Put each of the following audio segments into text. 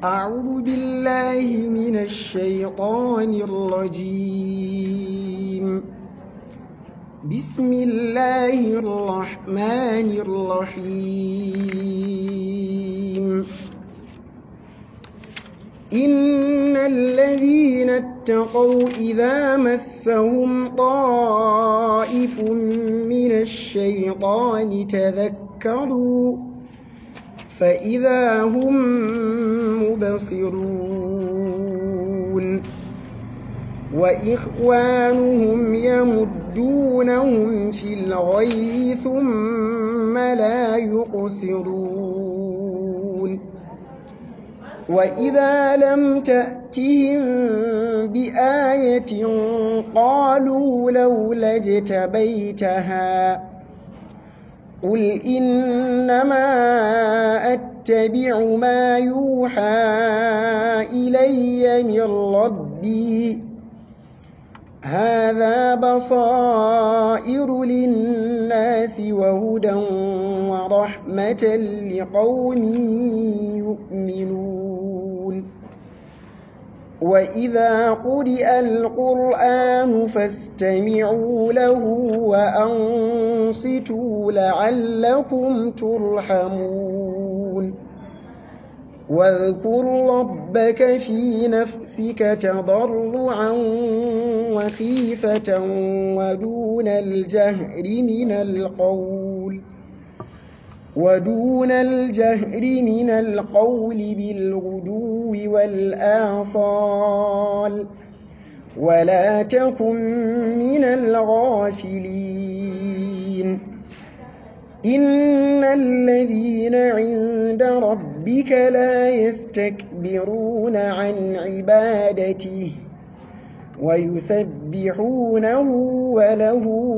أعوذ بالله من الشيطان الرجيم بسم الله الرحمن الرحيم إن الذين اتقوا إذا مسهم طائف من الشيطان تذكروا فإذا هم مبصرون وإخوانهم يمدونهم في الغي ثم لا يقصرون وإذا لم تأتهم بآية قالوا لولا اجتبيتها قل إنما أتبع ما يوحى إلي من ربي هذا بصائر للناس وهدى ورحمة لقوم يؤمنون وإذا قرئ القرآن فاستمعوا له وأنصتوا لعلكم ترحمون واذكر ربك في نفسك تضرعا وخيفة ودون الجهر من القول ودون الجهر من القول بالغدو والآصال ولا تكن من الغافلين إن الذين عند ربك لا يستكبرون عن عبادته ويسبحونه وله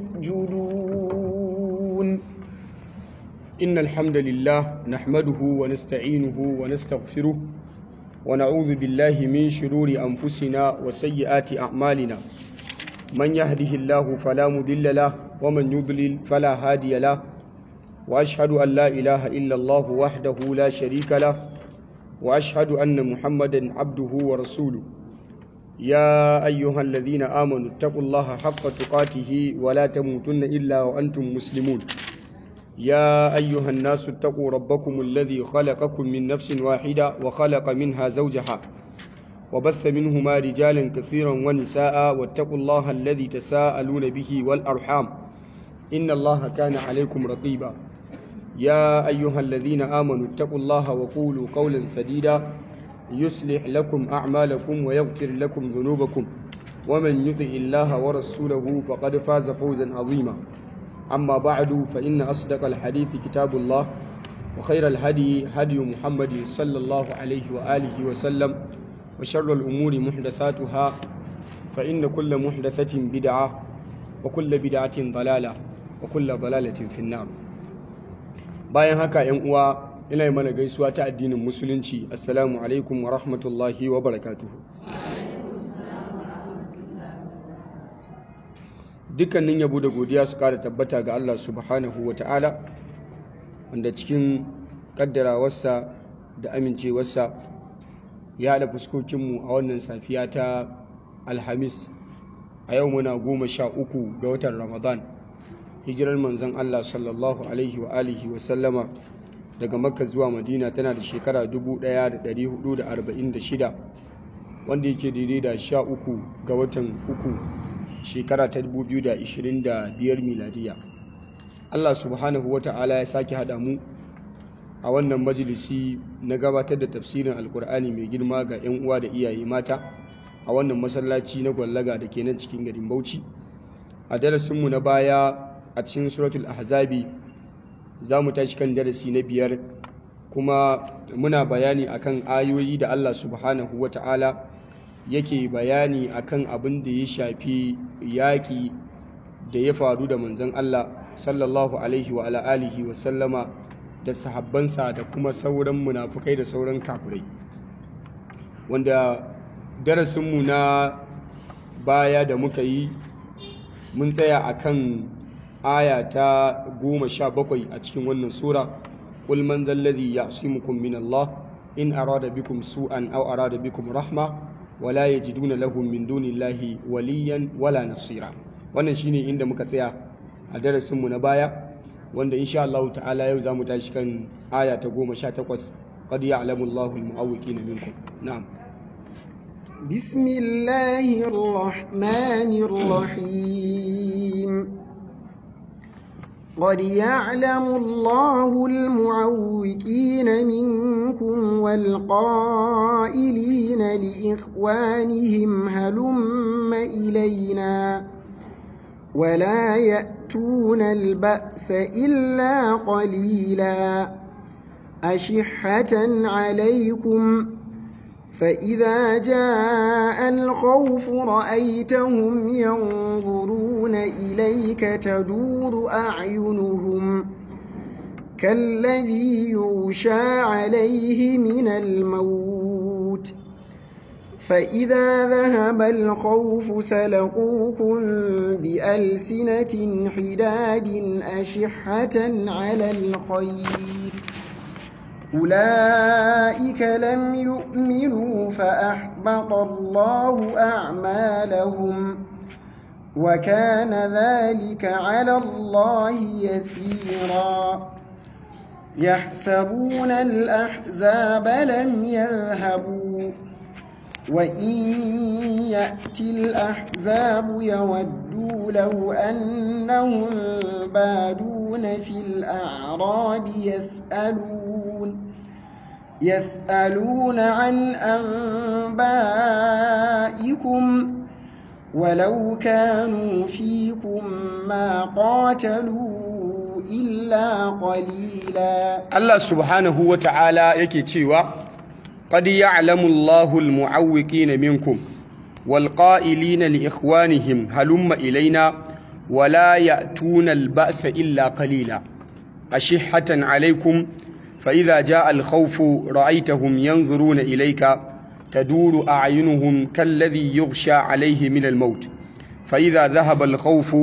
يسجدون إن الحمد لله نحمده ونستعينه ونستغفره ونعوذ بالله من شرور أنفسنا وسيئات أعمالنا من يهده الله فلا مضل له ومن يضلل فلا هادي له وأشهد أن لا إله إلا الله وحده لا شريك له وأشهد أن محمدا عبده ورسوله يا أيها الذين آمنوا اتقوا الله حق تقاته ولا تموتن إلا وأنتم مسلمون يا أيها الناس اتقوا ربكم الذي خلقكم من نفس واحدة وخلق منها زوجها وبث منهما رجالا كثيرا ونساء واتقوا الله الذي تساءلون به والأرحام إن الله كان عليكم رقيبا يا أيها الذين آمنوا اتقوا الله وقولوا قولا سديدا يصلح لكم أعمالكم ويغفر لكم ذنوبكم ومن يطع الله ورسوله فقد فاز فوزا عظيما أما بعد فإن أصدق الحديث كتاب الله وخير الهدي هدي محمد صلى الله عليه وآله وسلم وشر الأمور محدثاتها فإن كل محدثة بدعة وكل بدعة ضلالة وكل ضلالة في النار bayan haka ‘yan uwa ina yi mana gaisuwa ta addinin musulunci assalamu alaikum wa rahmatullahi wa barakatuhu dukkanin yabo da godiya su kara tabbata ga Allah subhanahu wa ta'ala wanda cikin kaddarawarsa da amincewarsa ya haɗa fuskokinmu a wannan safiya ta alhamis a yau muna goma sha uku ga watan ramadan hijirar manzon Allah sallallahu alaihi wa alihi wa sallama daga makka zuwa madina tana da shekara 1446 wanda yake daidai da sha uku ga watan uku shekara ta 2025 miladiya Allah subhanahu wa ta'ala ya sake haɗa mu a wannan majalisi na gabatar da tafsirin alkur'ani mai girma ga 'yan uwa da iyaye mata a wannan masallaci na gwallaga da ke nan cikin garin bauchi a darasinmu na baya a cikin suratul ahzabi za mu tashi kan darasi na biyar kuma muna bayani akan ayoyi da Allah subhanahu wa ta'ala yake bayani akan abin da ya shafi yaƙi da ya faru da manzon Allah sallallahu alaihi wa alihi wa sallama da sahabbansa da kuma sauran munafukai da sauran kafirai wanda darasinmu na baya da muka yi mun tsaya akan aya ta goma sha bakwai a cikin wannan sura قل من ذا الذي يعصمكم من الله in arada bikum su'an aw arada bikum rahma wala yajiduna lahum min dunillahi waliyan wala nasira wannan shine inda muka tsaya a darasin mu na baya wanda insha Allah ta'ala yau zamu tashi kan aya ta 18 qad ya'lamu Allahu al-mu'awwiqina minkum na'am بسم الله الرحمن الرحيم قد يعلم الله المعوقين منكم والقائلين لإخوانهم هلم إلينا ولا يأتون البأس إلا قليلا أشحة عليكم فإذا جاء الخوف رأيتهم ينظرون إليك تدور أعينهم كالذي يغشى عليه من الموت فإذا ذهب الخوف سلقوكم بألسنة حداد أشحة على الخير أولئك لم يؤمنوا فأحبط الله أعمالهم وكان ذلك على الله يسيرا يحسبون الأحزاب لم يذهبوا وإن يأتي الأحزاب يودوا لو أنهم بادون في الأعراب يسألون يسألون عن أنبائكم ولو كانوا فيكم ما قاتلوا إلا قليلا Allah subhanahu wa ta'ala yake cewa قد يعلم الله المعوقين منكم والقائلين لإخوانهم هلم إلينا ولا يأتون البأس إلا قليلا أشحة عليكم فإذا جاء الخوف رأيتهم ينظرون إليك تدور أعينهم كالذي يغشى عليه من الموت فإذا ذهب الخوف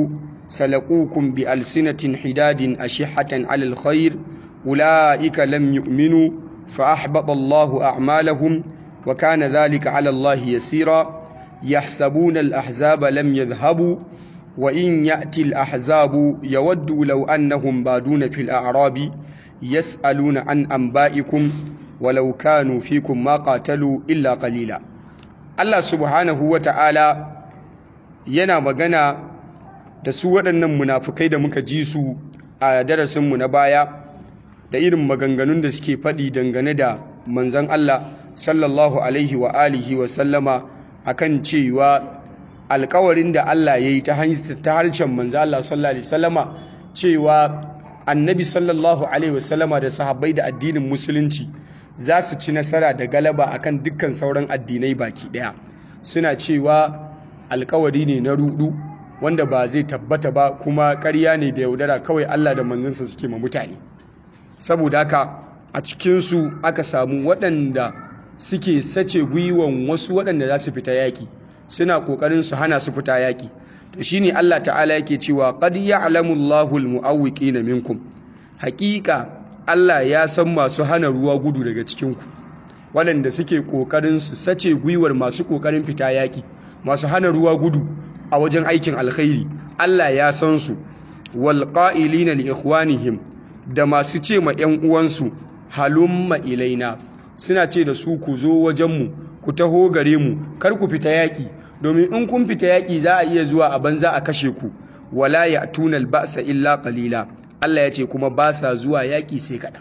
سلقوكم بألسنة حداد أشحة على الخير أولئك لم يؤمنوا فأحبط الله أعمالهم وكان ذلك على الله يسيرا يحسبون الأحزاب لم يذهبوا وإن يأتي الأحزاب يودوا لو أنهم بادون في الأعراب يسألون عن أنبائكم ولو كانوا فيكم ما قاتلوا إلا قليلا الله سبحانه وتعالى yana magana da su waɗannan munafukai da muka ji su a darasinmu na baya da irin maganganun da suke faɗi dangane da manzan Allah sallallahu alaihi wa alihi wa sallama akan cewa alkawarin da Allah ya yi ta harshen manzan Allah sallallahu alaihi sallama cewa annabi sallallahu alaihi wasallama da sahabbai da addinin musulunci za su ci nasara da galaba akan dukkan sauran addinai baki ɗaya suna cewa alkawari ne na rudu wanda ba zai tabbata ba kuma ƙarya ne da yaudara kawai Allah da manzansa suke ma mutane saboda haka a cikinsu aka samu waɗanda suke sace gwiwan wasu waɗanda za su fita yaƙi suna ƙoƙarin su hana su fita yaƙi to shine Allah ta'ala yake cewa qad ya'lamu Allahu al-mu'awwiqina minkum haƙiƙa Allah ya san masu hana ruwa gudu daga cikinku waɗanda suke ƙoƙarin su sace gwiwar masu ƙoƙarin fita yaƙi masu hana ruwa gudu a wajen aikin alkhairi Allah ya san su wal qa'ilina li ikhwanihim da masu ce ma 'yan uwansu halumma ilaina suna ce da su ku zo wajenmu ku taho gare mu kar ku fita yaƙi domin in kun fita yaƙi za a iya zuwa a banza a kashe ku wala ya tunal ba'sa illa qalila Allah ya ce kuma ba sa zuwa yaƙi sai kaɗan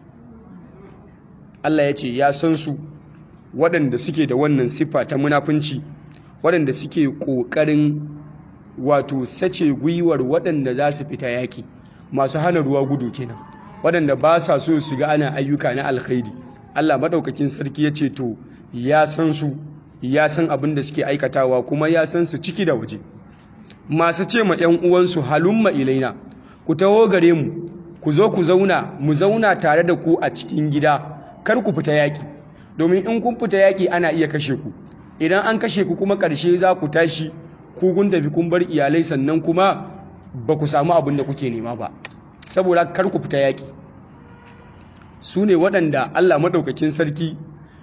Allah ya ce ya san su waɗanda suke da wannan siffa ta munafunci waɗanda suke ƙoƙarin wato sace gwiwar waɗanda za su fita yaƙi masu hana ruwa gudu kenan waɗanda ba sa so su ga ana ayyuka na alkhairi Allah maɗaukakin sarki ya ce to ya san su ya san abin da suke aikatawa kuma ya san su ciki da waje masu ce ma 'yan uwansu halumma ilaina ku taho gare mu ku zo ku zauna mu zauna tare da ku a cikin gida kar ku fita yaƙi domin in kun fita yaƙi ana iya kashe ku idan an kashe ku kuma ƙarshe za ku tashi ku kun tafi kun bar iyalai sannan kuma ba ku samu abin da kuke nema ba saboda kar ku fita yaƙi su ne waɗanda Allah maɗaukakin sarki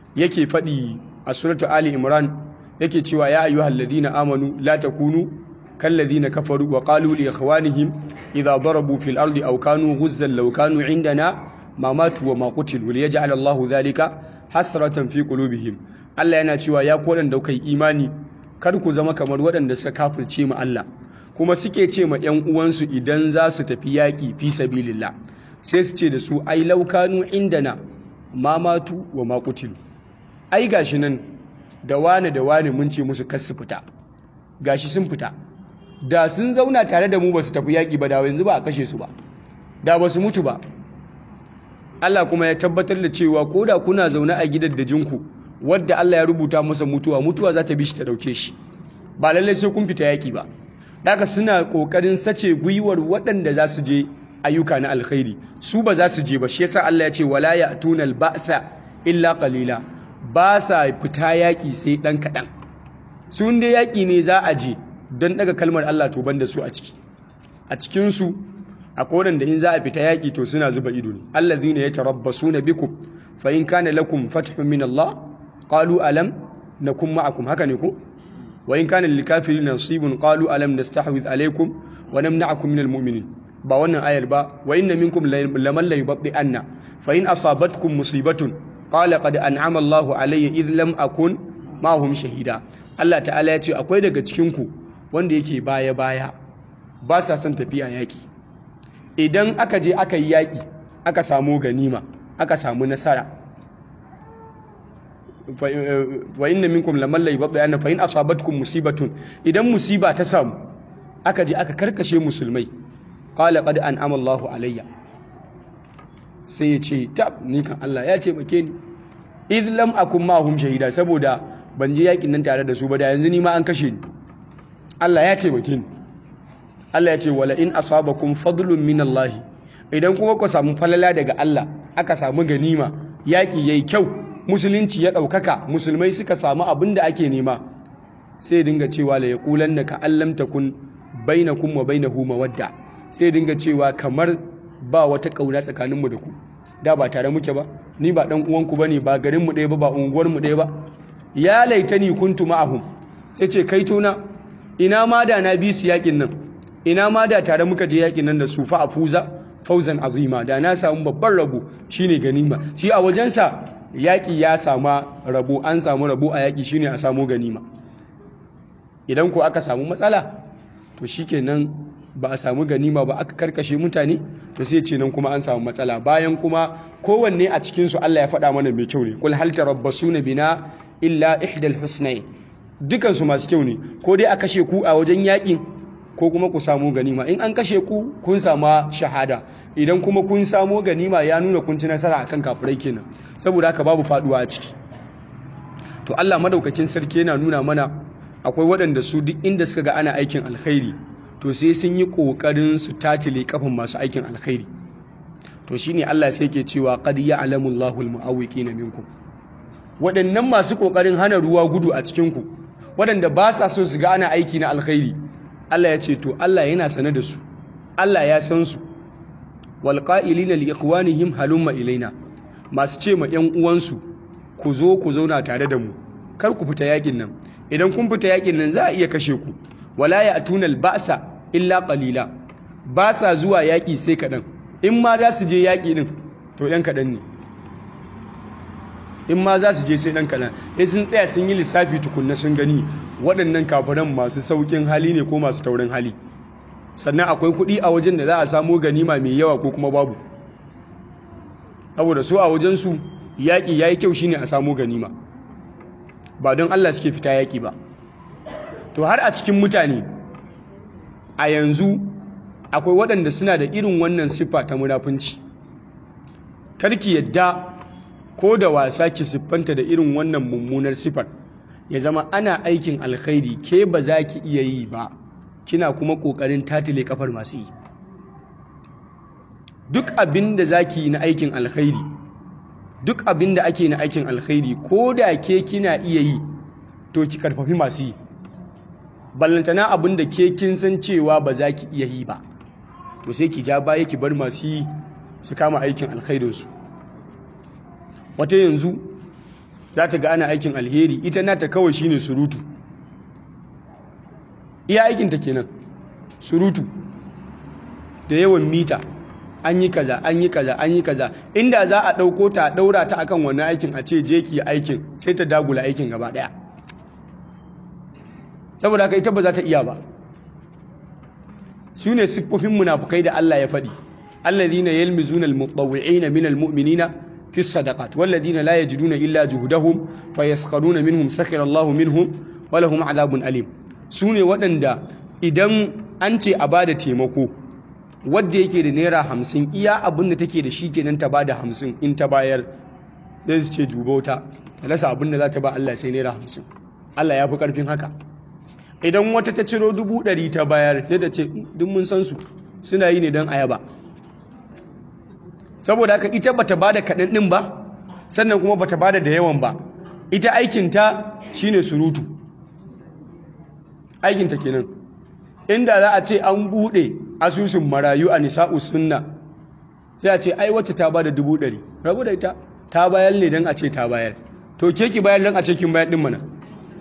yake faɗi a suratu ali imran yake cewa ya ayyuhal ladina amanu la takunu kal ladina kafaru wa qalu li ikhwanihim idha darabu fil ardi aw kanu ghuzzan law kanu indana ma matu wa ma qutilu li yaj'al Allahu dhalika hasratan fi qulubihim Allah yana cewa ya ku da kai imani kar ku zama kamar waɗanda suka kafirce mu Allah kuma suke ce ma ƴan uwansu idan za su tafi yaƙi fi sabilillah sai su ce da su ai law kanu indana ma matu wa ma qutilu ai gashi nan da wane da wane mun ce musu kar su fita gashi sun fita da sun zauna tare da mu ba su tafi yaƙi ba da yanzu ba a kashe su ba da ba su mutu ba Allah kuma ya tabbatar da cewa ko da kuna zaune a gidan da jinku wadda Allah ya rubuta masa mutuwa mutuwa za ta bi shi ta dauke shi ba lallai sai kun fita yaƙi ba daga suna ƙoƙarin sace gwiwar waɗanda za su je ayyuka na alkhairi su ba za su je ba shi yasa Allah ya ce wala ya'tuna al-ba'sa illa qalila ba sa fita yaƙi sai ɗan kaɗan sun dai yaƙi ne za a je don ɗaga kalmar Allah to da su a ciki a cikinsu a kodan da in za a fita yaƙi to suna zuba ido ne Allah zina ya tarabbasu na biku fa in kana lakum fathun min Allah qalu alam nakum ma'akum haka ne ko wa in kana lil kafirin nasibun qalu alam nastahwid alaykum wa namna'akum min al mu'minin ba wannan ayar ba wa inna minkum laman la yubdi anna fa in asabatkum musibatun qala qad an'ama Allahu alayya idh lam akun ma'hum shahida Allah ta'ala ya ce akwai daga cikin ku wanda yake baya baya ba sa son tafiya yaki idan aka je aka yi yaki aka samu ganima aka samu nasara wa inna minkum laman la yubdi anna fa in asabatkum musibatun idan musiba ta samu aka je aka karkashe musulmai qala qad an'ama Allahu alayya sai ya ce tab ni kan Allah ya ce make ni id lam akun mahum shahida saboda ban je yakin nan tare da su ba da yanzu ni ma an kashe ni Allah ya ce make ni Allah ya ce wala in asabakum fadlun min Allah idan kuma ku samu falala daga Allah aka samu ganima yaki yayi kyau musulunci ya daukaka musulmai suka samu abin da ake nema sai dinga cewa la yaqulannaka allam takun bainakum wa bainahu mawadda sai dinga cewa kamar ba wata ƙauna tsakaninmu da ku da ba tare muke ba ni ba ɗan uwanku ba ne ba garinmu ɗaya ba ba unguwarmu ɗaya ba ya laitani kuntu ma'ahum sai ce kai tona ina ma da na bi su yakin nan ina ma da tare muka je yakin nan da su fa afuza fauzan azima da na samu babban rabo shine ganima shi a wajensa yaƙi ya sama rabo an samu rabo a yaƙi shine a samu ganima idan ko aka samu matsala to shikenan ba a samu ganima ba aka karkashe mutane to sai ce nan kuma an samu matsala bayan kuma kowanne a cikinsu Allah ya faɗa mana mai kyau ne kul hal tarabbasuna bina illa ihdal husnayn dukan su masu kyau ne ko dai a kashe ku a wajen yakin ko kuma ku samu ganima in an kashe ku kun samu shahada idan kuma kun samu ganima ya nuna kun ci nasara akan kafirai kenan saboda haka babu faduwa a ciki to Allah madaukakin sarki yana nuna mana akwai waɗanda su duk inda suka ga ana aikin alkhairi to sai sun yi ƙoƙarin su tatile kafin masu aikin alkhairi to shine Allah sai ke cewa qad ya'lamu Allahu al-mu'awwiqina minkum waɗannan masu ƙoƙarin hana ruwa gudu a cikin ku waɗanda ba sa so su ga ana aiki na alkhairi Allah ya ce to Allah yana sane da su Allah ya san su wal qa'ilina li ikhwanihim halumma ilaina masu ce ma ƴan uwansu ku zo ku zauna tare da mu kar ku fita yakin nan idan kun fita yakin nan za a iya kashe ku wala ya tunal ba'sa illa qalila ba sa zuwa yaƙi sai kaɗan in ma za su je yaƙi ɗin to ɗan kaɗan ne in ma za su je sai ɗan kaɗan sai sun tsaya sun yi lissafi tukunna sun gani waɗannan kafiran masu sauƙin hali ne ko masu taurin hali sannan akwai kuɗi a wajen da za a samu ganima mai yawa ko kuma babu saboda su a wajensu yaƙi ya yi kyau shine a samu ganima ba don allah suke fita yaƙi ba to har a cikin mutane a yanzu akwai waɗanda suna da irin wannan siffa ta munafunci karki yadda ko da wasa ki siffanta da irin wannan mummunar siffar ya zama ana aikin alkhairi ke ba za ki iya yi ba kina kuma ƙoƙarin tatile kafar masu yi duk abin da za ki yi na aikin alkhairi duk abin da ake na aikin alkhairi ko da ke kina iya yi to ki karfafi masu yi ballantana abin da ke kin san cewa ba za ki iya yi ba to sai ki ja baya ki bar masu yi su kama aikin alkhairinsu wata yanzu za ta ga ana aikin alheri ita nata kawai shine surutu iya aikinta kenan surutu da yawan mita an yi kaza an yi kaza an yi kaza inda za a ɗauko ta ɗaura ta akan wannan aikin a ce je ki aikin sai ta dagula aikin gaba ɗaya saboda haka ita ba za ta iya ba su ne siffofin munafukai da Allah ya faɗi alladhina yalmizuna almutawwi'ina minal mu'minina fi sadaqat walladhina la yajiduna illa juhdahum fayaskharuna minhum sakhira Allahu minhum wa lahum adhabun alim su ne waɗanda idan an ce a bada taimako wadda yake da naira hamsin iya abin da take da shi kenan ta bada hamsin in ta bayar zai su ce dubauta ta rasa abin da za ta ba Allah sai naira hamsin Allah ya fi ƙarfin haka idan wata ta ciro dubu ɗari ta bayar sai ta ce duk mun san su suna yi ne don ayaba saboda haka ita bata bada kaɗan ɗin ba sannan kuma bata bada da yawan ba ita aikinta shine surutu aikinta kenan inda za a ce an buɗe asusun marayu a nisa'u sunna sai a ce ai wacce ta bada dubu ɗari rabu da ita ta bayar ne don a ce ta bayar to ke ki bayar don a ce kin bayar ɗin mana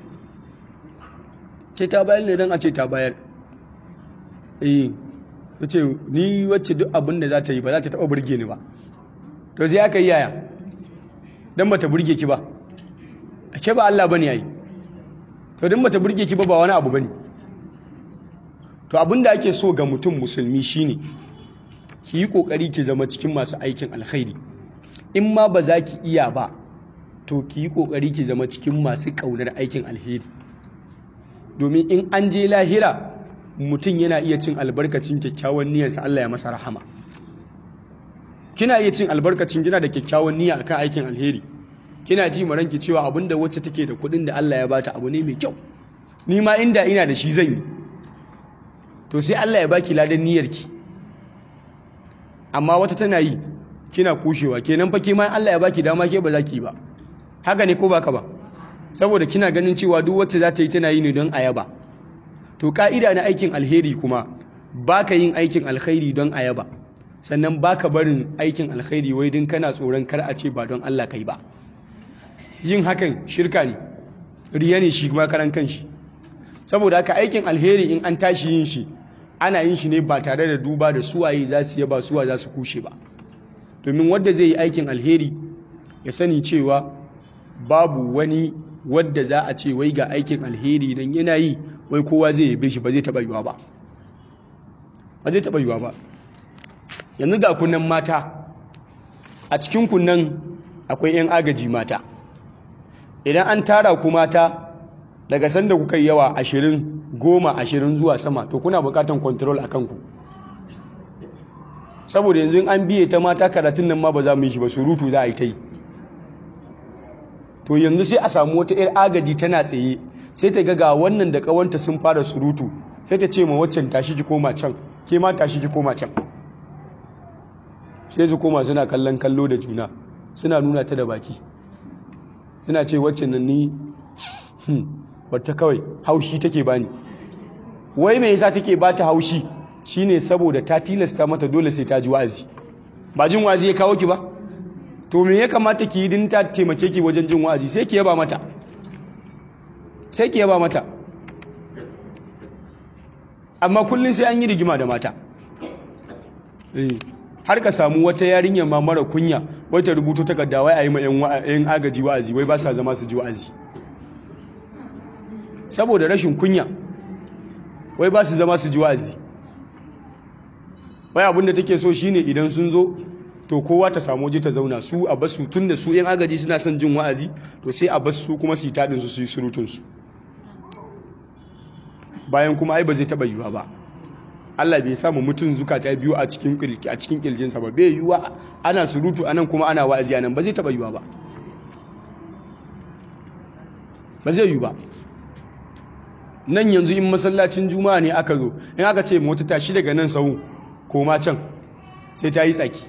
ce ta bayar ne don a ce ta bayar eh ce ni wacce duk abin da za ta yi ba za ta taɓa burge ni ba to sai aka yi yaya don ba ta burge ki ba ake ba Allah ba ne yayi to don ba ta burge ki ba ba wani abu ba ne to abin da ake so ga mutum musulmi shine ki yi ƙoƙari ki zama cikin masu aikin alkhairi in ma ba za ki iya ba to ki yi ƙoƙari ki zama cikin masu ƙaunar aikin alheri domin in an je lahira mutum yana iya cin albarkacin kyakkyawan niyyarsa Allah ya masa rahama kina iya cin albarkacin gina da kyakkyawan niyya akan aikin alheri kina ji maranki cewa abinda wacce take da kuɗin da Allah ya bata abu ne mai kyau ni ma inda ina da shi zan yi to sai Allah ya baki ladan niyyarki amma wata tana yi kina kushewa kenan fa ke ma Allah ya baki dama ke ba za ki ba haka ne ko baka ba saboda kina ganin cewa duk wacce za ta yi tana yi ne don ayaba to ka'ida na aikin alheri kuma baka yin aikin alkhairi don ayaba sannan baka barin aikin alkhairi wai din kana tsoron kar a ce ba don Allah kai ba yin hakan shirka ne riya ne shi kuma karan kanshi saboda haka aikin alheri in an tashi yin shi ana yin shi ne ba tare da duba da suwaye za su yaba suwa za su kushe ba domin wanda zai yi aikin alheri ya sani cewa babu wani wadda za a ce wai ga aikin alheri don yana yi wai kowa zai yabe shi ba zai taɓa yiwa ba ba zai taɓa yiwa ba yanzu ga kunnan mata a cikin kunnan akwai 'yan agaji mata idan an tara ku mata daga sanda kuka yi yawa ashirin goma ashirin zuwa sama to kuna bukatan kontrol a kanku saboda yanzu an biye ta mata karatun nan ma ba za mu yi shi ba surutu za a yi ta yi to yanzu sai a samu wata 'yar agaji tana tsaye sai ta ga wannan da kawanta sun fara surutu sai ta ce ma waccan tashi ki koma can ke ma tashi ki koma can sai su koma suna kallon kallo da juna suna nuna ta da baki suna ce waccan nan ni wata kawai haushi take bani wai me yasa take bata haushi shine saboda ta tilasta mata dole sai ta ji wa'azi ba jin wa'azi ya kawo ki ba to me ya kamata ki yi din ta taimake ki wajen jin wa'azi sai ki yaba mata sai ki yaba mata amma kullum sai an yi rigima da mata har ka samu wata yarinya ma mara kunya wata rubuto takarda wai a yi ma 'yan agaji wa'azi wai ba sa zama su ji wa'azi saboda rashin kunya wai ba su zama su ji wa'azi wai abinda take so shine idan sun zo to kowa ta samu waje ta zauna su a basu tun da su 'yan agaji suna son jin wa'azi to sai a basu kuma su yi taɗin su su yi surutunsu bayan kuma ai ba zai taɓa yiwuwa ba Allah bai samu mutum zukata biyu a cikin a cikin kirjinsa ba bai yiwuwa ana surutu anan kuma ana wa'azi anan ba zai taɓa yiwuwa ba ba zai yiwu ba nan yanzu in masallacin juma'a ne aka zo in aka ce mota tashi daga nan sau koma can sai ta yi tsaki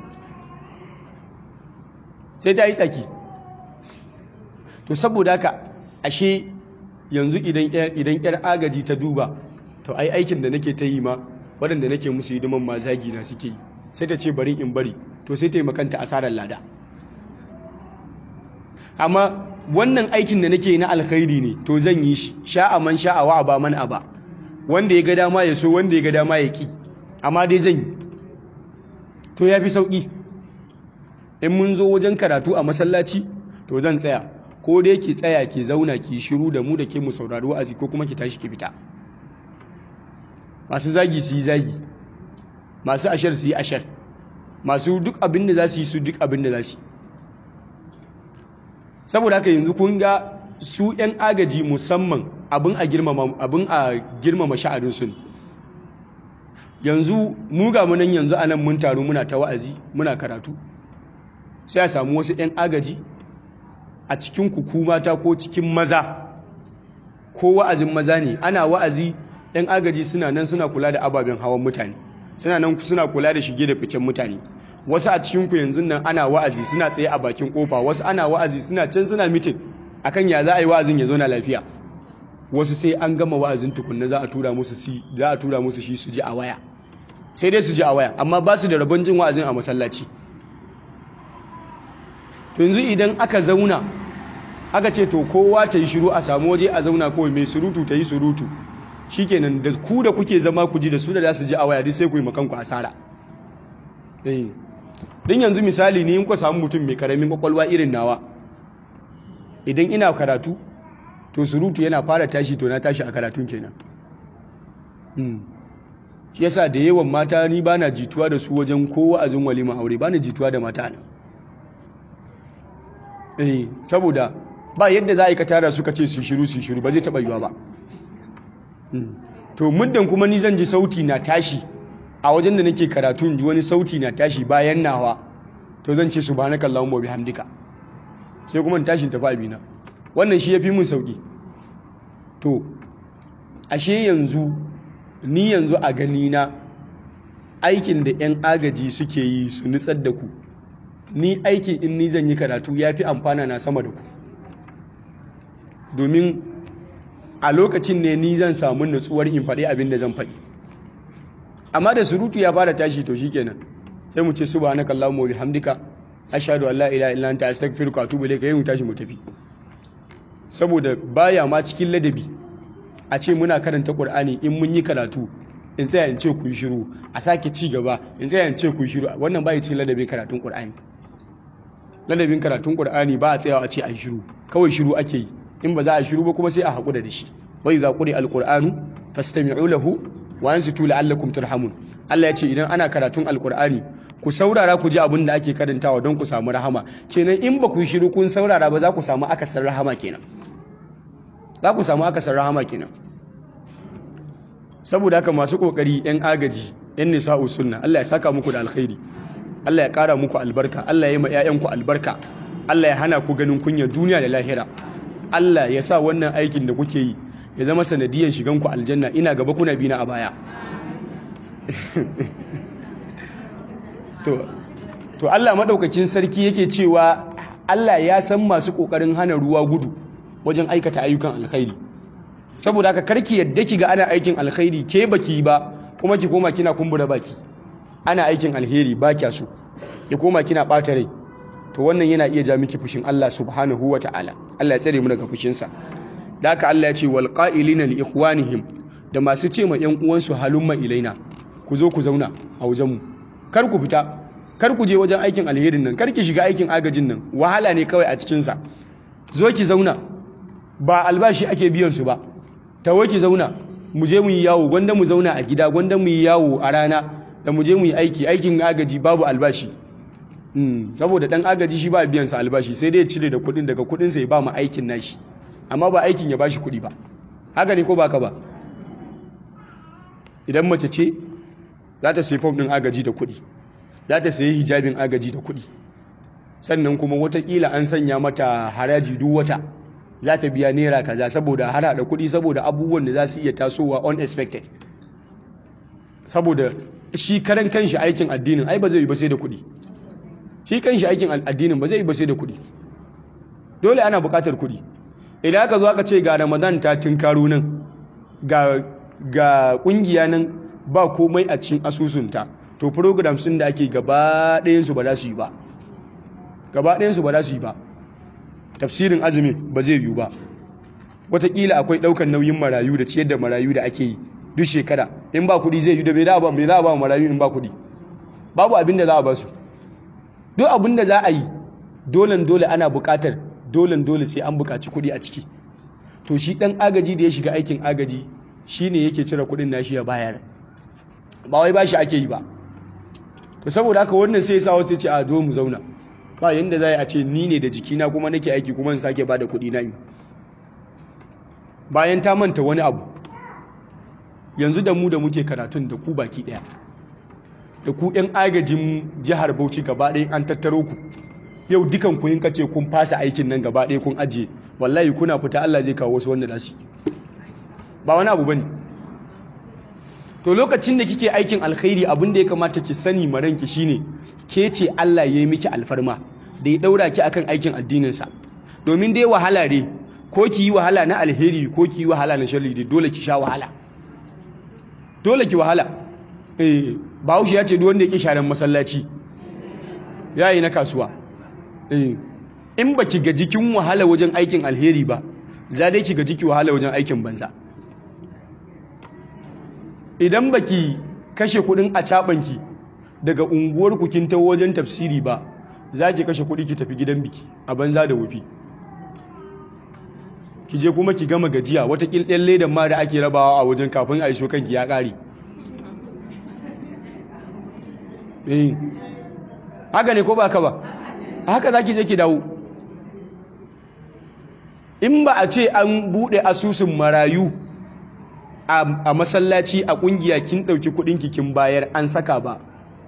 sai ta yi tsaki to saboda haka ashe yanzu idan yar agaji ta duba to ai aikin da nake ta yi ma waɗanda nake musu hidiman ma zagi na suke yi sai ta ce bari in bari to sai ta yi makanta asarar lada amma wannan aikin da nake na alkhairi ne to zan yi shi sha'a man sha'a wa ba man aba wanda ya ga dama ya so wanda ya ga dama ya ki amma dai zan yi to ya fi sauƙi in mun zo wajen karatu a masallaci to zan tsaya ko dai ki tsaya ki zauna ki shiru da mu da ke mu saurari wa'azi ko kuma ki tashi ki fita masu zagi su yi zagi masu ashar su yi ashar masu duk abin da za su yi su duk abin da za su yi saboda haka yanzu kun ga su 'yan agaji musamman abin a girmama abin a girmama sha'aninsu ne yanzu mu ga munan yanzu a nan mun taru muna ta wa'azi muna karatu sai a samu wasu 'yan agaji a cikin kuku mata ko cikin maza ko wa'azin maza ne ana wa'azi 'yan agaji suna nan suna kula da ababen hawan mutane suna nan suna kula da shige da ficen mutane wasu a cikinku yanzu nan ana wa'azi suna tsaye a bakin kofa wasu ana wa'azi suna can suna mitin akan ya za a yi wa'azin ya zo na lafiya wasu sai an gama wa'azin tukunna za a tura musu si za a tura musu shi su ji a waya sai dai su ji a waya amma ba su da rabon jin wa'azin a masallaci to yanzu idan aka zauna aka ce to kowa ta yi shiru a samu waje a zauna kawai mai surutu ta yi surutu shikenan da ku da kuke zama ku ji da su da za su ji a waya duk sai ku yi makanku asara din yanzu misali ni in ku samu mutum mai karamin kwakwalwa irin nawa idan ina karatu to surutu yana fara tashi to na tashi a karatun kenan shi yasa da yawan mata ni bana jituwa da su wajen ko wa'azin walima aure bana jituwa da mata ne eh saboda ba yadda za a yi ka tara suka ce su shiru su shiru ba zai taba yiwa ba to muddin kuma ni zan ji sauti na tashi a wajen da nake karatu in ji wani sauti na tashi bayan nawa to zan ce subhanakallahumma wa bihamdika sai kuma tashin tafi abina wannan shi ya fi mun sauƙi to ashe yanzu ni yanzu a gani na aikin da 'yan agaji suke yi su nutsar da ku ni aikin in ni zan yi karatu ya fi amfana na sama da ku domin a lokacin ne ni zan samu nutsuwar in faɗi abin da zan faɗi amma da surutu ya fara tashi to shikenan sai mu ce subhanakallahumma wa bihamdika ashhadu an la ilaha illa anta astaghfiruka wa atubu ilayka mu tashi mu tafi saboda baya ma cikin ladabi a ce muna karanta qur'ani in mun yi karatu in tsaya in ce ku yi shiru a sake ci gaba in tsaya in ce ku yi shiru wannan bai cikin ladabin karatun qur'ani ladabin karatun qur'ani ba a tsayawa a ce a yi shiru kawai shiru ake yi in ba za a shiru ba kuma sai a haƙura da shi wa idza quri alqur'anu fastami'u lahu wa ansitu la'allakum turhamun Allah ya ce idan ana karatun alqur'ani ku saurara ku ji abin da ake karantawa don ku samu rahama kenan in ba ku shiru kun saurara ba za ku samu akasar rahama kenan za ku samu akasar rahama kenan saboda haka masu kokari yan agaji yan nisa'u sunna Allah ya saka muku da alkhairi Allah ya kara muku albarka Allah ya yi ma 'ya'yanku albarka Allah ya hana ku ganin kunyar duniya da lahira Allah ya sa wannan aikin da kuke yi ya zama sanadiyan shigan ku aljanna ina gaba kuna bina a baya to to Allah madaukakin sarki yake cewa Allah ya san masu kokarin hana ruwa gudu wajen aikata ayyukan alkhairi saboda haka karki yadda ki ga ana aikin alkhairi ke baki ba kuma ki koma kina kumbura baki ana aikin alheri ba kya so ki koma kina bata rai to wannan yana iya ja miki fushin Allah subhanahu wataala Allah ya tsare mu daga fushinsa da haka Allah ya ce wal qa'ilina li ikhwanihim da masu ce ma yan uwansu halumma ilaina ku zo ku zauna a wajen mu kar ku fita kar ku je wajen aikin alherin nan kar ki shiga aikin agajin nan wahala ne kawai a cikin sa zo ki zauna ba albashi ake biyan su ba tawo ki zauna mu je mu yi yawo gwanda mu zauna a gida gwanda mu yi yawo a rana da mu je mu yi aiki aikin agaji babu albashi saboda dan agaji shi ba biyan sa albashi sai dai ya cire da kudin daga kudin sa ya ba mu aikin nashi amma ba aikin ya bashi kudi ba haka ne ko baka ba idan mace ce za ta sayi fom din agaji da kudi za ta sayi hijabin agaji da kudi sannan kuma watakila an sanya mata haraji duk wata za ta biya naira kaza saboda har hada kudi saboda abubuwan da za su iya tasowa unexpected saboda shi karan kanshi aikin addinin ai ba zai yi ba sai da kudi shi kanshi aikin addinin ba zai yi ba sai da kudi dole ana bukatar kudi idan aka zo aka ce ga ramadan ta tunkaro nan ga ga kungiya nan ba komai a cikin asusunta to programs din da ake gaba ɗayan su ba za su yi ba gaba ɗayan su ba za su yi ba tafsirin azumi ba zai yiwu ba wataƙila akwai ɗaukar nauyin marayu da ciyar da marayu da ake yi duk shekara in ba kuɗi zai yi da bai za a ba marayu in ba kuɗi babu abin da za a ba su duk abin da za a yi dolen dole ana buƙatar dolen dole sai an buƙaci kuɗi a ciki to shi ɗan agaji da ya shiga aikin agaji shi ne yake cire kuɗin nashi ya bayar ba wai ba shi ake yi ba to saboda haka wannan sai ya sa wasu ce a zo mu zauna ba yanda za a ce ni ne da jikina kuma nake aiki kuma in sake ba da kuɗi na yi bayan ta manta wani abu yanzu da mu da muke karatun da ku baki ɗaya da ku 'yan agajin jihar bauchi gaba ɗaya an tattaro ku yau dukan ku yin kace kun fasa aikin nan gaba ɗaya kun ajiye wallahi kuna fita Allah zai kawo wasu wanda nasu ba wani abu bane to lokacin da kike aikin alkhairi abin da ya kamata ki sani maranki shine ke ce Allah ya yi miki alfarma da ya daura ki akan aikin addinin sa domin dai wahala ne ko ki yi wahala na alheri ko ki yi wahala na sharri dai dole ki sha wahala dole ki wahala eh Bahaushe ya ce duk wanda yake sharan masallaci yayi na kasuwa eh in baki ga jikin wahala wajen aikin alheri ba za dai ki ga jiki wahala wajen aikin banza idan baki kashe kudin a cabanki daga unguwar ku kin tawo wajen tafsiri ba za ki kashe kudi ki tafi gidan biki a banza da wufi ki je kuma ki gama gajiya wata kilɗen ledan ma da ake rabawa a wajen kafin a iso kanki ya ƙare eh haka ne ko ba ka ba haka za ki je ki dawo in ba a ce an buɗe asusun marayu a masallaci a ƙungiya kin ɗauki kuɗin kin bayar an saka ba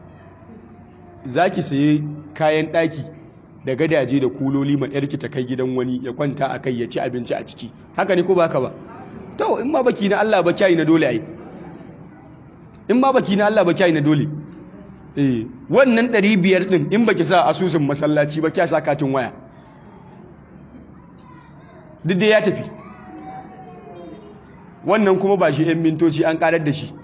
za ki saye kayan ɗaki da gadaje da kuloli ma yarki ta kai gidan wani ya kwanta a kai ya ci abinci a ciki haka ne ko ba ka ba to in ma baki na Allah ba kyayi na dole ai in ma baki na Allah ba kyayi na dole eh wannan 500 din in baki sa asusun masallaci ba kya sa katin waya duk da ya tafi wannan kuma ba shi 'yan mintoci an karar da shi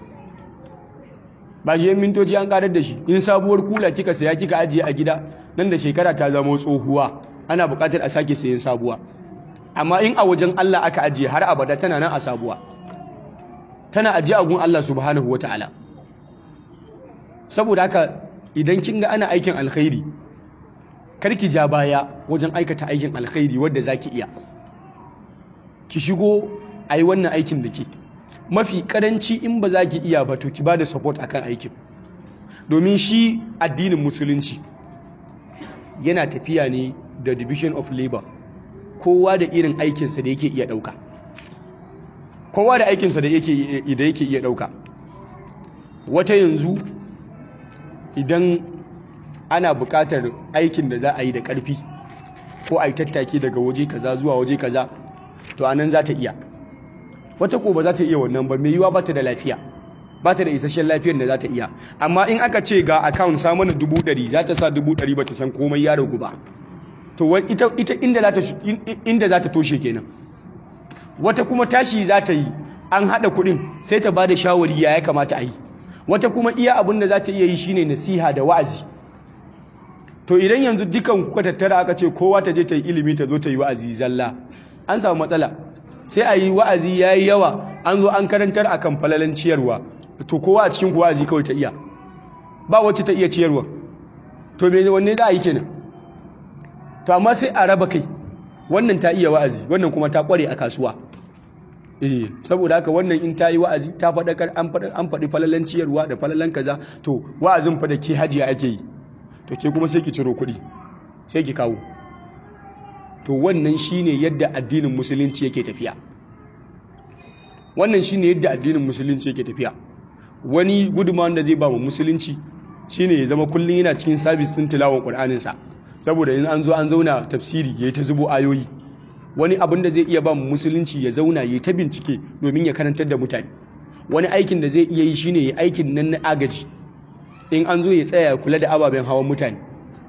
ba shi 'yan mintoci an karar da shi in sabuwar kula kika saya kika ajiye a gida nan da shekara ta zama tsohuwa ana bukatar a sake sayan sabuwa amma in a wajen Allah aka ajiye har abada tana nan a sabuwa tana ajiye a gun Allah subhanahu wata'ala saboda haka idan kin ga ana aikin alkhairi karki ja baya wajen aikata aikin alkhairi wadda zaki iya ki shigo a yi wannan aikin da ke mafi karanci in ba za ki iya ba to ki ba da support akan aikin domin shi addinin musulunci yana tafiya ne da division of labor kowa da irin aikinsa da yake iya ɗauka kowa da aikinsa da yake iya ɗauka wata yanzu idan ana buƙatar aikin da za a yi da ƙarfi ko a yi tattaki daga waje kaza zuwa waje kaza to anan za ta iya wata ko ba za ta iya wannan ba mai yiwa ba ta da lafiya ba ta da isasshen lafiyar da za ta iya amma in aka ce ga account sa mana dubu ɗari za ta sa dubu ɗari ba ta san komai ya ragu ba to ita, ita inda za ta toshe kenan wata kuma tashi za ta yi an haɗa kuɗin sai ta ba da shawari ya ya kamata a yi wata kuma iya abin da za ta iya yi shine nasiha da wa'azi to idan yanzu dukan kuka tattara aka ce kowa ta je ta yi ilimi ta zo ta yi wa'azi zalla an samu matsala sai a yi wa'azi ya yi yawa an zo an karantar akan falalan ciyarwa to kowa a cikin wa'azi kawai ta iya ba wacce ta iya ciyarwa to me wanne za a yi kenan to amma sai a raba kai wannan ta iya wa'azi wannan kuma ta kware a kasuwa eh saboda haka wannan in ta yi wa'azi ta faɗakar an faɗi falalan ciyarwa da falalan kaza to wa'azin fa da ke hajiya ake yi to ke kuma sai ki ciro kuɗi sai ki kawo to wannan shine yadda addinin musulunci yake tafiya wannan shine yadda addinin musulunci yake tafiya wani gudunmawar da zai ba mu musulunci shine ya zama kullum yana cikin sabis din tilawon qur'anin sa saboda in an zo an zauna tafsiri yayi ta zubo ayoyi wani abin da zai iya ba mu musulunci ya zauna yayi ta bincike domin ya karantar da mutane wani aikin da zai iya yi shine ya aikin nan na agaji in an zo ya tsaya ya kula da ababen hawan mutane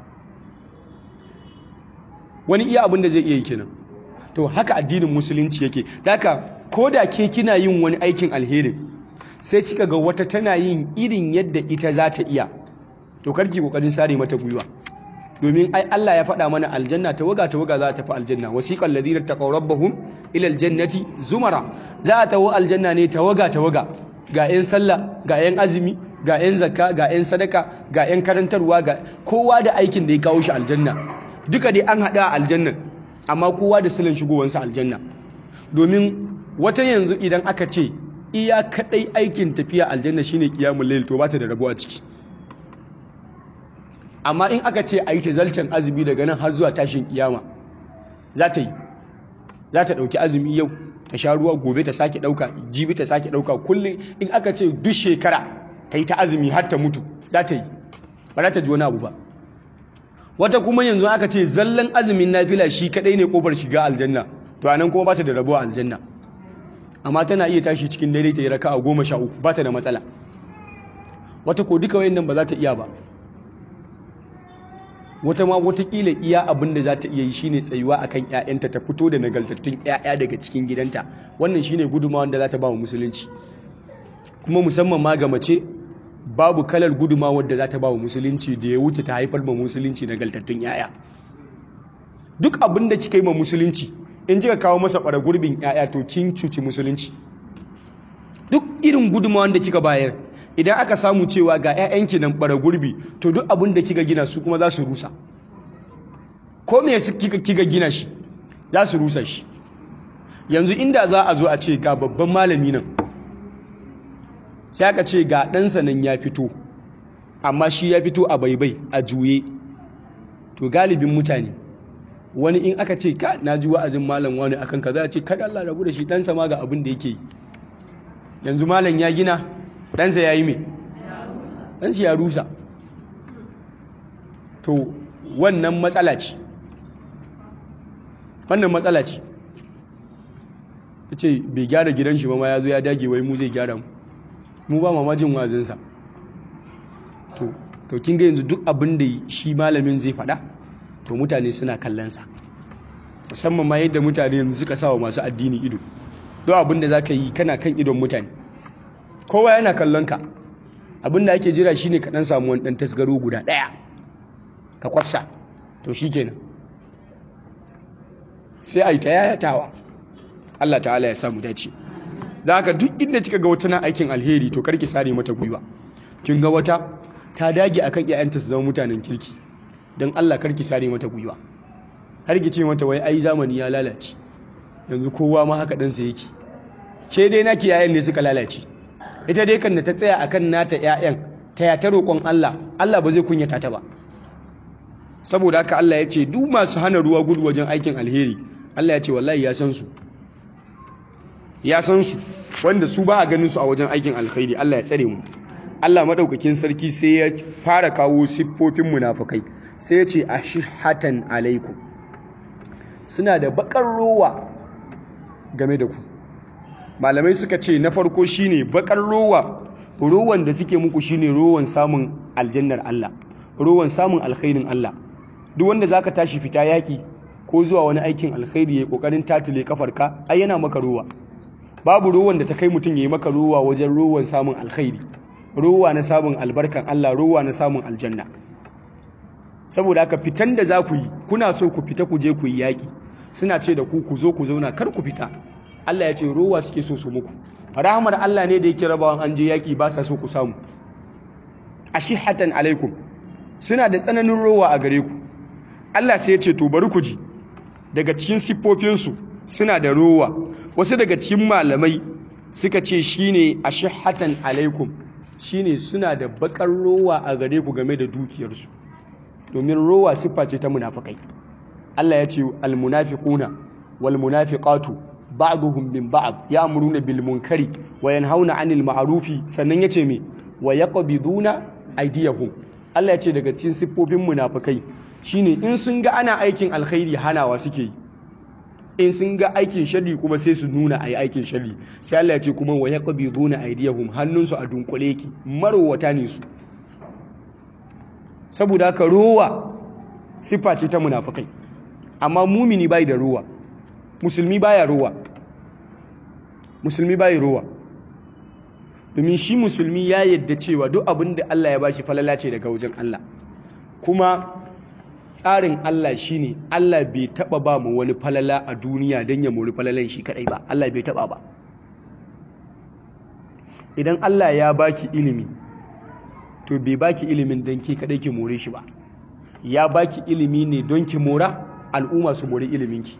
wani iya abin da zai iya yi kenan to haka addinin musulunci yake daka ko da ke kina yin wani aikin alherin sai kika ga wata tana yin irin yadda ita za ta iya to karki kokarin sare mata gwiwa domin ai Allah ya faɗa mana aljanna tawaga tawaga za ta tafi aljanna wasiqal ladina taqaw rabbahum ila aljannati zumara za a tawo aljanna ne tawaga tawaga ga 'yan sallah ga 'yan azumi ga 'yan zakka ga 'yan sadaka ga 'yan karantarwa ga kowa da aikin da ya kawo shi aljanna duka dai an haɗa a aljannan amma kowa da silin shigowansa aljanna domin wata yanzu idan aka ce iya kaɗai aikin tafiya aljanna shine qiyamul layl to ba ta da rabo a ciki amma in aka ce a yi tazalcin azumi daga nan har zuwa tashin kiyama za ta yi za ta ɗauki azumi yau ta sha ruwa gobe ta sake ɗauka jibi ta sake ɗauka kullum in aka ce duk shekara ta yi ta azumi har ta mutu za ta yi ba za ta ji wani abu ba wata kuma yanzu aka ce zallan azumin nafila shi kadai ne kofar shiga aljanna to anan kuma ba ta da rabo a aljanna amma tana iya tashi cikin dare ta yi raka a goma sha uku ba ta da matsala wata ko duka wayannan ba za ta iya ba wata ma watakila iya abin da za ta iya yi shine tsayuwa akan ƴaƴanta ta fito da nagaltattun ƴaƴa daga cikin gidanta wannan shine gudunmawar da za ta ba wa musulunci kuma musamman ma ga mace babu kalar gudunmawar da za ta ba wa musulunci da ya wuce ta haifar ma musulunci nagaltattun ƴaƴa duk abin da kika yi ma musulunci in kika kawo masa ɓara gurbin ƴaƴa to kin cuci musulunci duk irin gudunmawar da kika bayar idan aka samu cewa ga 'ya'yanki nan bara gurbi to duk abin da kika gina su kuma za su rusa ko me kika kika gina shi za su rusa shi yanzu inda za a zo a ce ga babban malami nan sai aka ce ga ɗansa nan ya fito amma shi ya fito a baibai a juye to galibin mutane wani in aka ce ka na ji wa'azin malam wani akan ka za a ce kada Allah rabu da shi ɗansa ma ga abin da yake yi yanzu malam ya gina ɗansa ya yi mai ɗansa ya rusa to wannan matsala ce wannan matsala ce ya ce bai gyara gidan shi ma ya zo ya dage wai mu zai gyara mu mu ba mamajin wazinsa to to kin ga yanzu duk abin da shi malamin zai faɗa to mutane suna kallonsa musamman ma yadda mutane yanzu suka sa wa masu addini ido don abin da za ka yi kana kan idon mutane kowa yana kallon ka abin da ake jira shine ka dan samu wani dan tasgaro guda daya ka kwafsa to shikenan sai a yi ta yayatawa Allah ta'ala ya samu dace da haka duk inda kika ga wata na aikin alheri to karki sare mata gwiwa kin ga wata ta dage akan iyayenta su zama mutanen kirki don Allah karki sare mata gwiwa har ki ce mata wai ai zamani ya lalace yanzu kowa ma haka dan sa yake ke dai naki yayan ne suka lalace ita dai kan da ta tsaya akan nata ƴaƴan ta ya ta roƙon Allah Allah ba zai kunyata ta ba saboda haka Allah ya ce duk masu hana ruwa gudu wajen aikin alheri Allah ya ce wallahi ya san su ya san su wanda su ba a ganin su a wajen aikin alheri Allah ya tsare mu Allah madaukakin sarki sai ya fara kawo siffofin munafukai sai ya ce ashihatan alaikum suna da bakar rowa game da ku malamai suka ce na farko shine bakar rowa rowan da suke muku shine rowan samun aljannar Allah rowan samun alkhairin Allah duk wanda zaka tashi fita yaki ko zuwa wani aikin alkhairi yayi kokarin tatile kafarka ai yana maka rowa babu rowan da ta kai mutum yayi maka rowa wajen rowan samun alkhairi rowa na samun albarkan Allah rowa na samun aljanna saboda haka fitan da za ku yi kuna so ku fita ku je ku yi yaki suna ce da ku ku zo ku zauna kar ku fita Allah ya ce rowa suke so su muku rahmar Allah ne da yake rabawan an je yaki ba sa so ku samu ashihatan alaikum suna da tsananin rowa a gare ku Allah sai ya ce to bari ku ji daga cikin siffofinsu suna da rowa wasu daga cikin malamai suka ce shine ashihatan alaikum shine suna da bakar rowa a gare ku game da dukiyarsu domin rowa siffa ce ta munafikai Allah ya ce almunafiquna walmunafiqatu ba'duhum min ba'd ya'muruna bil munkari wa yanhauna 'anil ma'rufi sannan yace me wa yaqbiduna aydiyahum Allah ya ce daga cikin siffofin munafikai shine in sun ga ana aikin alkhairi hanawa suke yi in sun ga aikin sharri kuma sai su nuna ayi aikin sharri sai Allah ya ce kuma wa yaqbiduna aydiyahum hannunsu a dunkule ki marowata ne su saboda haka rowa siffa ce ta munafikai amma mumini bai da rowa musulmi baya rowa musulmi bai rowa domin shi musulmi ya yadda cewa duk abin da Allah ya bashi falala ce daga wajen Allah kuma tsarin Allah shine Allah bai taba ba mu wani falala a duniya don ya mori falalan shi kadai ba Allah bai taba ba idan Allah ya baki ilimi to bai baki ilimin don ke kadai ki more shi ba ya baki ilimi ne don ki mora al'umma su mori iliminki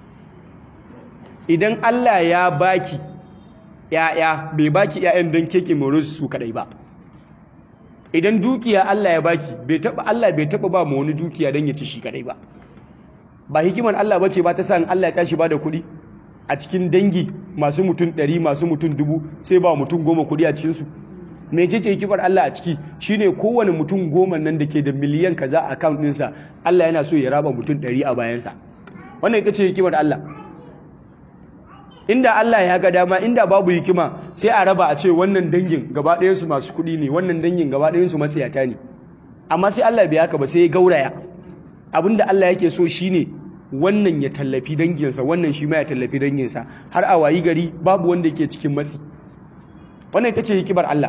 idan Allah ya baki ‘ya'ya bai baki ‘ya'yan don keke more su kadai ba idan dukiya Allah ya baki bai taba Allah bai taba ba mu wani dukiya don ya ci shi kadai ba ba hikimar Allah bace ba ta sa Allah ya tashi ba da kuɗi a cikin dangi masu mutum ɗari masu mutum dubu sai ba mutum goma kuɗi a cikinsu mece ce hikimar Allah a ciki shine kowane mutum goma nan da ke da miliyan kaza a account ɗinsa Allah yana so ya raba mutum ɗari a bayansa wannan ita ce hikimar Allah inda Allah ya ga dama inda babu hikima sai a raba a ce wannan dangin gaba ɗayansu masu kuɗi ne wannan dangin gaba ɗayansu matsiyata ne amma sai Allah bai haka ba sai ya gauraya abinda Allah yake so shine wannan ya tallafi danginsa wannan shi ma ya tallafi danginsa har a wayi gari babu wanda yake cikin matsi wannan ita ce hikimar Allah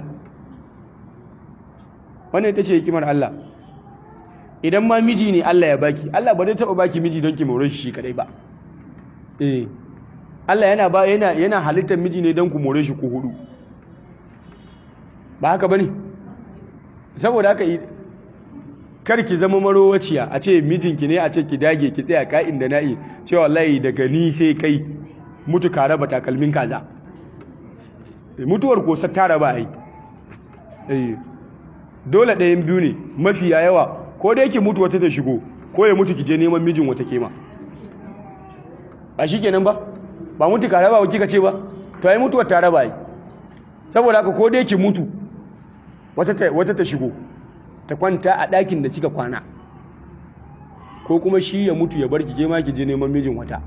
wannan ita ce hikimar Allah idan ma miji ne Allah ya baki Allah ba zai taba baki miji don ki more shi kadai ba eh Allah yana ba yana yana halittar miji ne don ku more shi ku hudu ba haka bane saboda haka kar ki zama marowaciya a ce mijinki ne a ce ki dage ki tsaya ka'in da na'i cewa wallahi daga ni sai kai mutu ka raba takalmin kaza mutuwar ko ta raba ai eh dole ɗayan biyu ne mafiya yawa ko dai ki mutu wata ta shigo ko ya mutu ki je neman mijin wata kema ba shikenan ba ba mutu ka raba kika ce ba to ai mutuwar ta raba ai saboda haka ko dai ki mutu wata ta wata ta shigo ta kwanta a ɗakin da kika kwana ko kuma shi ya mutu ya bar ki je ma ki je neman mijin wata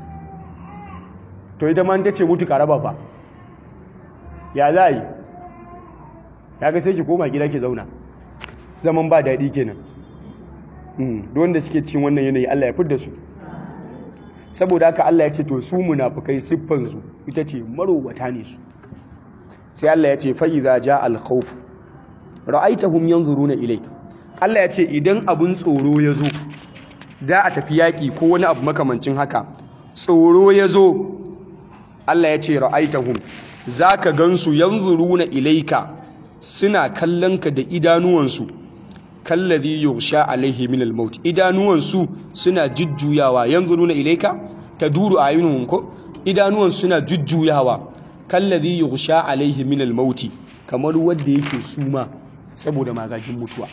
to ita ma ta ce mutu ka raba ba ya za yi kaga sai ki koma gida ki zauna zaman ba daɗi kenan don da suke cikin wannan yanayi Allah ya fidda su saboda haka Allah ya ce to su munafukai siffansu ita ce marowata ne su sai Allah ya ce fa idza ja al khawf ra'aitahum yanzuruna ilayk Allah ya ce idan abun tsoro ya zo da a tafi yaƙi ko wani abu makamancin haka tsoro ya zo Allah ya ce ra'aitahum zaka gansu yanzuruna ilayka suna kallon ka da idanuwansu kallazi yughsha alaihi min al-maut idanuwansu suna jujjuyawa yanzuruna ilayka taduru ayunuhum ko idanuwansu suna jujjuyawa kallazi yughsha alaihi min al-maut kamar wanda yake suma saboda magagin mutuwa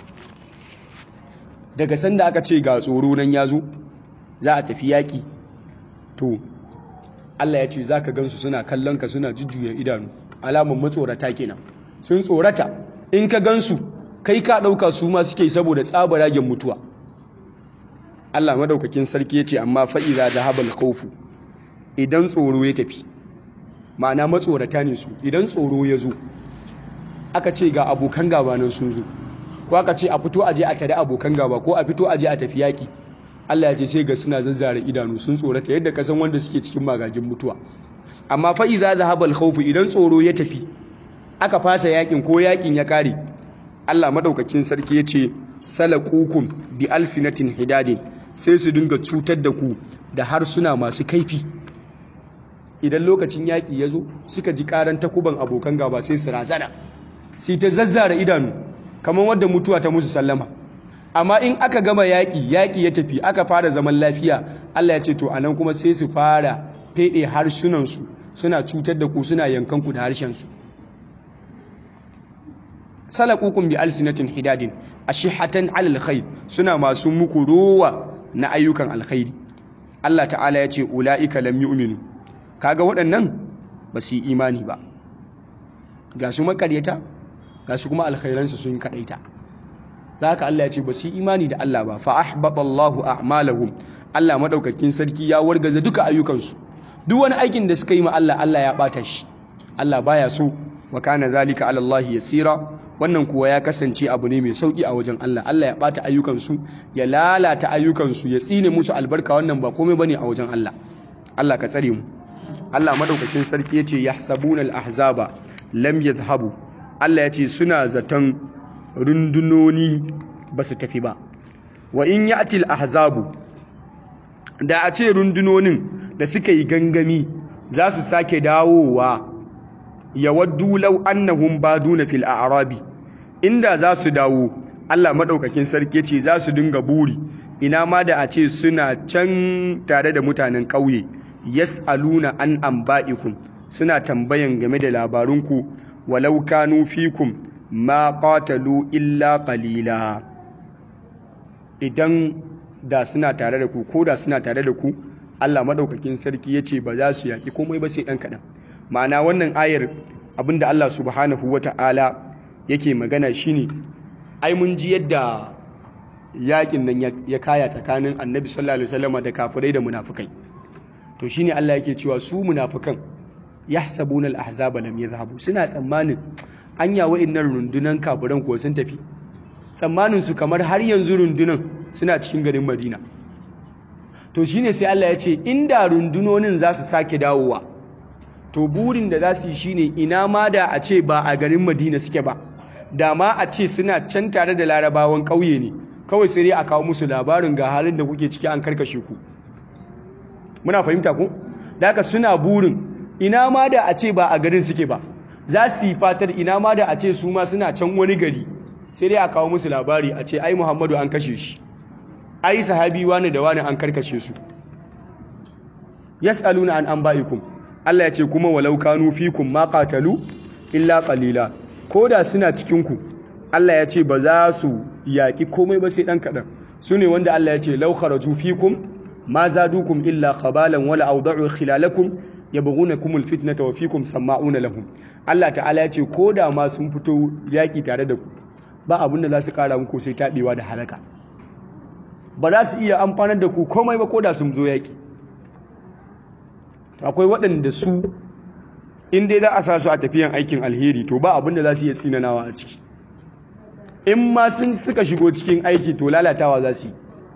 daga sanda aka ce ga tsoro nan yazo za a tafi yaki to Allah ya ce zaka gansu suna kallon ka suna jujjuya idanu alamun matsorata kenan sun tsorata in ka gansu kai ka ɗauka su ma suke saboda tsabaragen mutuwa Allah madaukakin sarki ya ce amma fa'iza da habal khawfu idan tsoro ya tafi ma'ana matsorata ne su idan tsoro ya zo aka ce ga abokan gaba nan sun zo ko aka ce a fito aje a tare abokan gaba ko a fito aje a tafi yaki Allah ya ce sai ga suna zazzare idanu sun tsorata yadda kasan wanda suke cikin magagin mutuwa amma fa'iza da habal khawfu idan tsoro ya tafi aka fasa yakin ko yakin ya kare Allah madaukakin sarki ya ce salaqukum bi alsinatin hidadin sai su dinga cutar da ku da harsuna masu kaifi idan lokacin yaƙi ya zo suka ji ƙaran takuban abokan gaba sai su razana sai ta zazzara idanu kamar wadda mutuwa ta musu sallama amma in aka gama yaƙi yaƙi ya tafi aka fara zaman lafiya Allah ya ce to anan kuma sai su fara feɗe harsunansu suna cutar da ku suna yankan ku da harshensu salakukum bi alsinatin hidadin ashihatan alal khair suna masu muku rowa na ayyukan alkhairi Allah ta'ala ya ce ulaika lam yu'minu kaga waɗannan ba su yi imani ba ga su makaryata ga su kuma alkhairansu sun kadaita zaka Allah ya ce ba su yi imani da Allah ba fa ahbatallahu a'malahum Allah madaukakin sarki ya wargaza duka ayyukansu duk wani aikin da suka yi ma Allah Allah ya bata shi Allah baya so wa kana zalika ala Allah yasira wannan kuwa ya kasance abu ne mai sauki a wajen Allah Allah ya bata ayyukansu ya lalata ayyukansu ya tsine musu albarka wannan ba komai bane a wajen Allah Allah ka tsare mu Allah madaukakin sarki yace yahsabuna al-ahzaba lam yadhhabu Allah yace suna zaton rundunoni ba su tafi ba wa in ya'til ahzabu da a ce rundunonin da suka yi gangami za su sake dawowa ya waddu law annahum baduna fil a'rabi inda za su dawo Allah madaukakin sarki ce za su dinga buri ina ma da a ce suna can tare da mutanen ƙauye yas'aluna an anba'ikum suna tambayan game da labarunku walau kanu fikum ma qatalu illa qalila idan da suna tare da ku ko da suna tare da ku Allah madaukakin sarki yace ba za su yaki komai ba sai dan kadan ma'ana wannan ayar abinda Allah subhanahu wata'ala yake magana shine ai mun ji yadda yakin nan ya kaya tsakanin Annabi sallallahu alaihi wasallam da kafirai da munafikai to shine Allah yake cewa su munafikan yahsabuna al-ahzaba lam yadhhabu suna tsammanin anya wa'annan rundunan kafiran ko sun tafi tsammanin su kamar har yanzu rundunan suna cikin garin Madina to shine sai Allah ya ce inda rundunonin za su sake dawowa to burin da za su yi shine ina ma da a ce ba a garin Madina suke ba da ma a ce suna can tare da larabawan ƙauye ne kawai sai dai a kawo musu labarin ga halin da kuke ciki an karkashe ku muna fahimta ku da haka suna burin ina ma da a ce ba a garin suke ba za su yi fatar ina ma da a ce su ma suna can wani gari sai dai a kawo musu labari a ce ai muhammadu an kashe shi ai sahabi wani da wani an karkashe su yas'aluna an anba'ikum Allah ya ce kuma walau kanu fikum ma qatalu illa qalila koda suna cikin ku Allah ya ce ba za su yaki komai ba sai dan kadan sune wanda Allah ya ce law kharaju fikum ma zadukum illa khabalan wala awda'u khilalakum yabghunakum alfitnata wa fikum sama'una lahum Allah ta'ala ya ce koda ma sun fito yaki tare da ku ba abin da za su kara muku sai tabewa da halaka ba za su iya amfanar da ku komai ba koda sun zo yaki akwai waɗanda su in dai za a sa su a tafiyan aikin alheri to ba abin da za su iya tsinanawa a ciki in ma sun suka shigo cikin aiki to lalatawa za su yi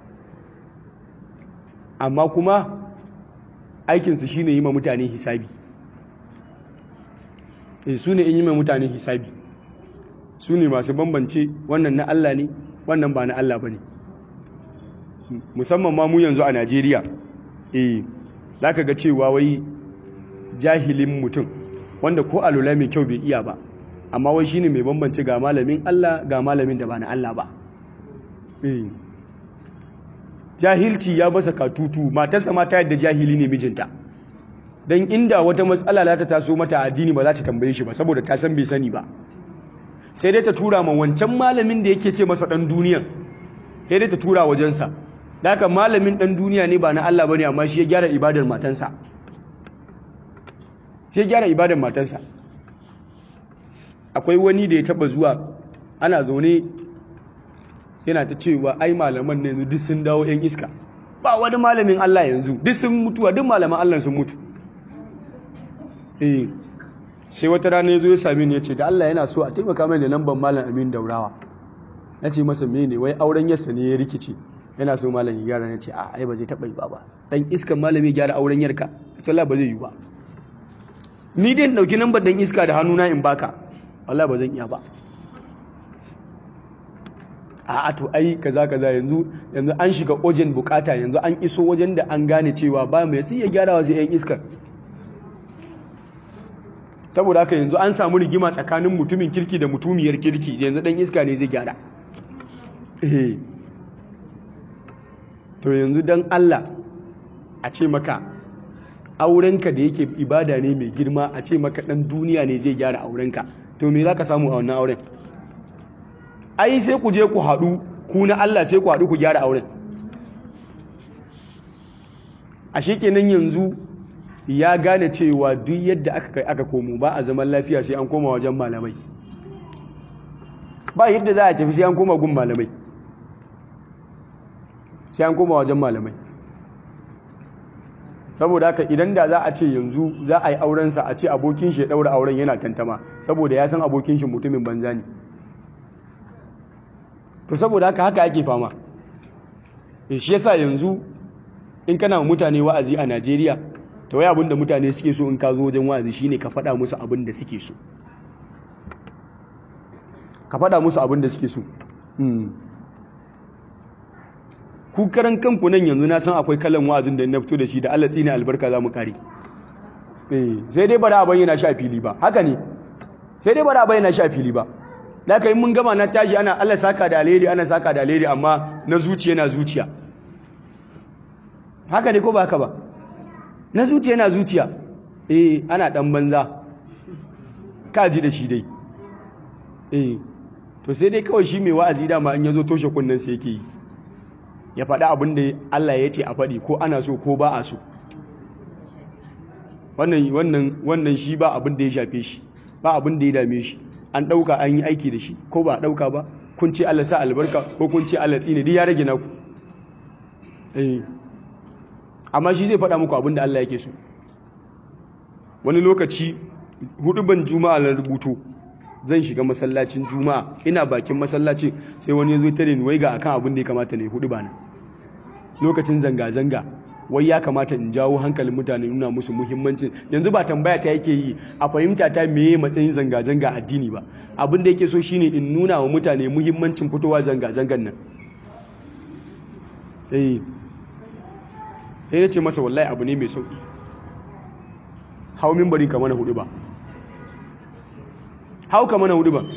amma kuma aikinsu shine yi ma mutane hisabi e su ne in yi ma mutane hisabi su ne masu bambance wannan na Allah ne wannan ba na Allah ba ne musamman ma mu yanzu a Najeriya eh za ka ga cewa wai jahilin mutum wanda ko alula mai kyau bai iya ba amma wai shine mai bambance ga malamin Allah ga malamin da ba na Allah ba jahilci ya basa katutu matarsa ma ta yadda jahili ne mijinta don inda wata matsala za ta taso mata addini ba za ta tambaye shi ba saboda ta san bai sani ba sai dai ta tura ma wancan malamin da yake ce masa dan duniyan sai dai ta tura wajensa da haka malamin dan duniya ne ba na Allah bane amma shi ya gyara ibadar matansa shi ya gyara ibadar matansa akwai wani da ya taba zuwa ana zaune yana ta cewa ai malaman ne duk sun dawo yan iska ba wani malamin Allah yanzu duk sun mutuwa duk malaman Allah sun mutu eh sai wata rana ya zo ya same ni ya ce da Allah yana so a taimaka mai da lambar malam Amin Daurawa na ce masa mene wai auren yarsa ne ya rikice yana so malam ya gyara na ce a ai ba zai taɓa yi ba ba dan iskan malami gyara auren yarka ita Allah ba zai yi ba ni dai dauki lambar dan iska da hannuna in baka wallahi ba zan iya ba a to ai kaza kaza yanzu yanzu an shiga ojen bukata yanzu an iso wajen da an gane cewa ba mai sai ya gyara wasu yan iskar saboda haka yanzu an samu rigima tsakanin mutumin kirki da mutumiyar kirki yanzu dan iska ne zai gyara eh to yanzu dan Allah a ce maka aurenka da yake ibada ne mai girma a ce maka dan duniya ne zai gyara aurenka to me zaka samu a wannan auren ai sai ku je ku haɗu ku na Allah sai ku haɗu ku gyara auren a kenan yanzu ya gane cewa duk yadda aka kai aka komo ba a zaman lafiya sai an koma wajen malamai ba yadda za a tafi sai an koma gun malamai sai an koma wajen malamai saboda haka idan da za a ce yanzu za a yi aurensa a ce abokin shi ya ɗaura auren yana tantama saboda ya san abokin shi mutumin banza ne to saboda haka haka ake fama shi yasa yanzu in kana mutane wa'azi a Najeriya to wai abinda mutane suke so in ka zo wajen wa'azi shine ka faɗa musu abin da suke so ka faɗa musu abin da suke so ku karan kanku nan yanzu na san akwai kalan wa'azin da na fito da shi da Allah tsine albarka za mu kare eh sai dai ba da bayyana shi a fili ba haka ne sai dai ba da bayyana shi a fili ba da kai mun gama na tashi ana Allah saka da alheri ana saka da alheri amma na zuciya na zuciya haka ne ko ba haka ba na zuciya na zuciya eh ana dan banza ka ji da shi dai eh to sai dai kawai shi mai wa'azi dama in yazo toshe kunnen sai yake yi ya faɗi abin da Allah ya ce a faɗi ko ana so ko ba a so wannan wannan wannan shi ba abin da ya shafe shi ba abin da ya dame shi an ɗauka an yi aiki da shi ko ba a ɗauka ba kun ce Allah sa albarka ko kun ce Allah tsine duk ya rage naku eh amma shi zai faɗa muku abin da Allah yake so wani lokaci huduban juma'a na rubutu zan shiga masallacin juma'a ina bakin masallacin sai wani ya zo tare ni wai ga akan abin da ya kamata ne hudu bana lokacin zanga-zanga wai ya kamata in jawo hankalin mutane nuna musu muhimmancin yanzu ba tambaya ta yake yi a fahimta ta meye matsayin zanga-zanga addini ba abin da yake so shine in nuna wa mutane muhimmancin fitowa zanga-zangan nan eh sai ya ce masa wallahi abu ne mai sauki hau mimbarin ka mana hudu ba hau ka mana hudu ba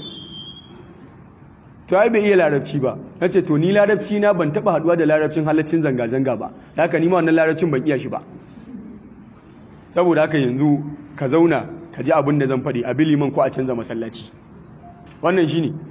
to ai bai iya larabci ba na ce to ni larabci na ban taba haduwa da larabcin halaccin zanga-zanga ba haka ni ma wannan larabcin ban iya shi ba saboda haka yanzu ka zauna ka ji abin da zan faɗi a biliman ko a canza masallaci wannan shi ne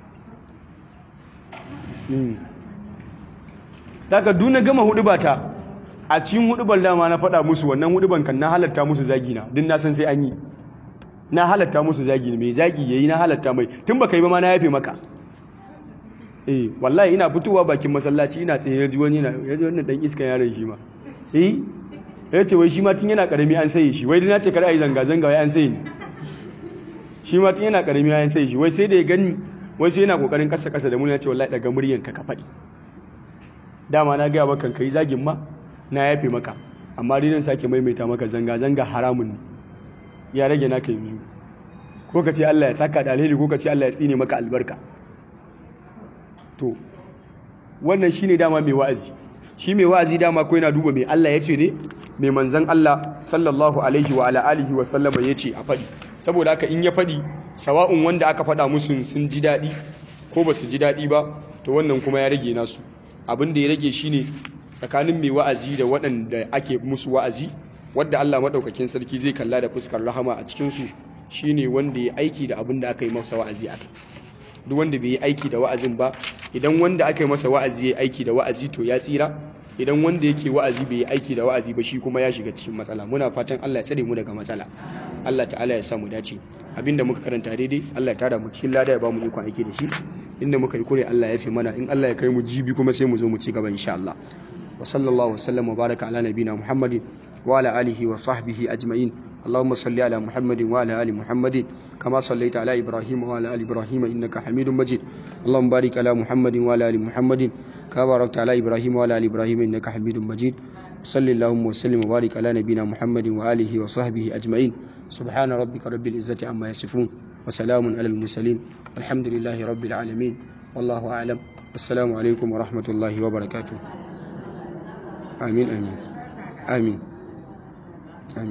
daga duna gama hudu ba ta a cikin hudubar dama na faɗa musu wannan huduban kan na halatta musu zagi na din na san sai an yi na halatta musu zagi mai zagi yayi na halatta mai tun baka yi ba ma na yafe maka eh wallahi ina fitowa bakin masallaci ina tsaye ji wani yana yaji wannan dan iskan yaron shi ma eh ya ce wai shi ma tun yana karami an saye shi wai na ce kada yi zanga zanga wai an saye ni shi ma tun yana karami an saye shi wai sai da ya gani wai sai yana kokarin kasa kasa da mu ya ce wallahi daga muryan ka ka faɗi dama na gaya maka kai zagin ma na yafe maka amma dai nan sake maimaita maka zanga zanga haramun ne ya rage naka yanzu ko ka ce Allah ya saka da alheri ko ka ce Allah ya tsine maka albarka to wannan shine dama mai wa'azi shi mai wa'azi dama ko yana duba mai Allah ya ce ne mai manzon Allah sallallahu alaihi wa ala alihi wa sallama ya ce a faɗi saboda haka in ya faɗi sawa'un wanda aka faɗa musu sun ji daɗi ko ba su ji daɗi ba to wannan kuma ya rage nasu abin da ya rage shine tsakanin mai wa'azi da waɗanda ake musu wa'azi wadda Allah maɗaukakin sarki zai kalla da fuskar rahama a cikinsu shine wanda ya aiki da abin da aka yi masa wa'azi a kai duk wanda bai yi aiki da wa'azin ba idan wanda aka yi masa wa'azi ya aiki da wa'azi to ya tsira idan wanda yake wa'azi bai yi aiki da wa'azi ba shi kuma ya shiga cikin matsala muna fatan Allah ya tsare mu daga matsala Allah ta'ala ya sa mu dace abinda muka karanta daidai Allah ya tada mu cikin lada ya ba mu ikon aiki da shi inda muka yi kure Allah ya fi mana in Allah ya kai mu jibi kuma sai mu zo mu ci gaba insha Allah wa sallallahu wa sallam wa baraka ala nabina Muhammadin wa ala alihi wa sahbihi ajma'in اللهم صل على محمد وعلى ال محمد كما صليت على ابراهيم وعلى ال ابراهيم انك حميد مجيد اللهم بارك على محمد وعلى ال محمد كما باركت على ابراهيم وعلى ال ابراهيم انك حميد مجيد صل اللهم وسلم وبارك على نبينا محمد واله وصحبه اجمعين سبحان ربك رب العزه عما يصفون وسلام على المرسلين الحمد لله رب العالمين والله اعلم السلام عليكم ورحمه الله وبركاته امين امين امين